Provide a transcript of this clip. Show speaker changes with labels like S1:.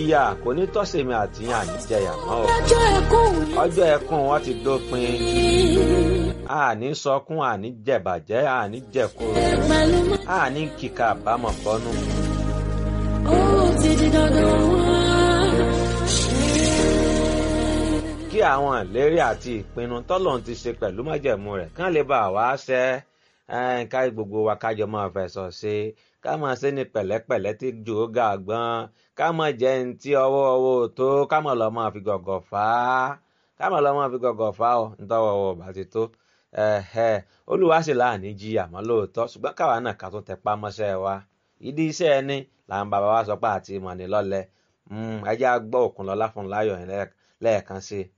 S1: ìyà kò ní tọ́sẹ̀mí àti àníjẹyà mọ́ o
S2: ọjọ́ ẹkún mi
S1: ọjọ́ ẹkún wọn ti dópin àní sọkún àní jẹ̀bàjẹ́ àní jẹ̀kúrò
S2: pẹ̀lú mọ́.
S1: àní kíkà àbámọ̀ bọ́nú.
S2: ó ti di dandan wá.
S1: kí àwọn ìlérí àti ìpinnu tọ́lọ́run ti ṣe pẹ̀lú májẹ̀mú rẹ̀ kán lè bá wa ṣẹ ẹ́, ká gbogbo wa kájọ máa fẹ̀sọ̀ ṣe ká máa ṣe ní pẹ̀lẹ́pẹ̀lẹ́ tí jò ó ga gbọ́n ká máa jẹ́ ní tí ọwọ́ ọwọ́ ò tó ká máa lọ máa fi gọ̀gọ̀ fà á ká máa lọ máa fi gọ̀gọ̀ fà á ọ̀ nítọ́wọ́ ọwọ́ bá ti tó ẹ̀hẹ́ olúwa sì láàní jí àmọ́ lóòótọ́ ṣùgbọ́n káwa náà ká tó tẹpá mọ́ṣẹ́ wa ìdí iṣẹ́ ẹni làwọn bàbá wa sọ pé àti ìmọ̀ ní lọ́lẹ̀ ẹjẹ́ á gbọ́ Òkúnlọ́lá fún láyọ̀ yẹn lẹ́ẹ̀kan sí i.